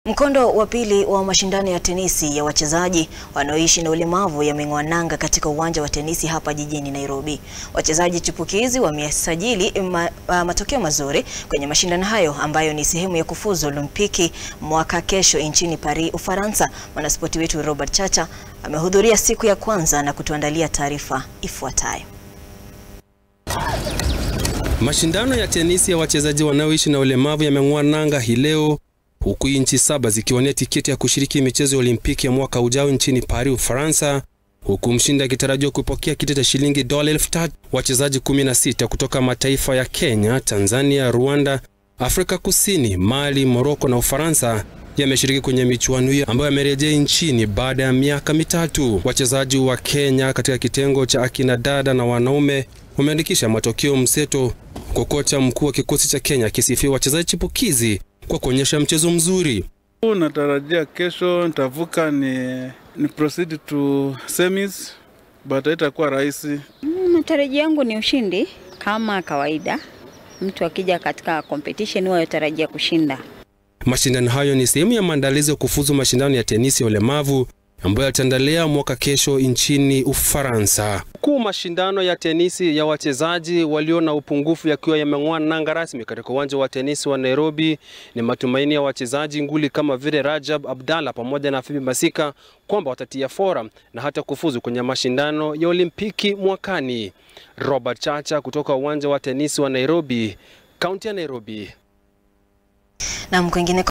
Mkondo wa pili wa mashindano ya tenisi ya wachezaji wanaoishi na ulemavu yameng'oa nanga katika uwanja wa tenisi hapa jijini Nairobi. Wachezaji chipukizi wamesajili ma, uh, matokeo mazuri kwenye mashindano hayo ambayo ni sehemu ya kufuzu Olimpiki mwaka kesho nchini Paris, Ufaransa. Mwanaspoti wetu Robert Chacha amehudhuria siku ya kwanza na kutuandalia taarifa ifuatayo. Mashindano ya tenisi ya wachezaji wanaoishi na ulemavu yameng'oa nanga hii leo huku nchi saba zikiwania tiketi ya kushiriki michezo ya Olimpiki ya mwaka ujao nchini Paris, Ufaransa, huku mshindi akitarajiwa kupokea kitita cha shilingi dola elfu tatu. Wachezaji 16 kutoka mataifa ya Kenya, Tanzania, Rwanda, Afrika Kusini, Mali, Moroko na Ufaransa yameshiriki kwenye michuano hiyo ambayo yamerejea nchini baada ya miaka mitatu. Wachezaji wa Kenya katika kitengo cha akina dada na wanaume wameandikisha matokeo mseto, kwa kocha mkuu wa kikosi cha Kenya akisifia wachezaji chipukizi kwa kuonyesha mchezo mzuri. Natarajia kesho nitavuka ni, ni proceed to semis but haitakuwa rahisi. Matarajio yangu ni ushindi kama kawaida. Mtu akija katika competition huwa yatarajia kushinda. Mashindano hayo ni sehemu ya maandalizi ya kufuzu mashindano ya tenisi ya ulemavu ambayo yataendelea mwaka kesho nchini Ufaransa. Huku mashindano ya tenisi ya wachezaji walio na upungufu yakiwa yameng'oa nanga rasmi katika uwanja wa tenisi wa Nairobi, ni matumaini ya wachezaji nguli kama vile Rajab Abdalla pamoja na Fibi Masika kwamba watatia fora na hata kufuzu kwenye mashindano ya Olimpiki mwakani. Robert Chacha kutoka uwanja wa tenisi wa Nairobi, kaunti ya Nairobi. Na kwingine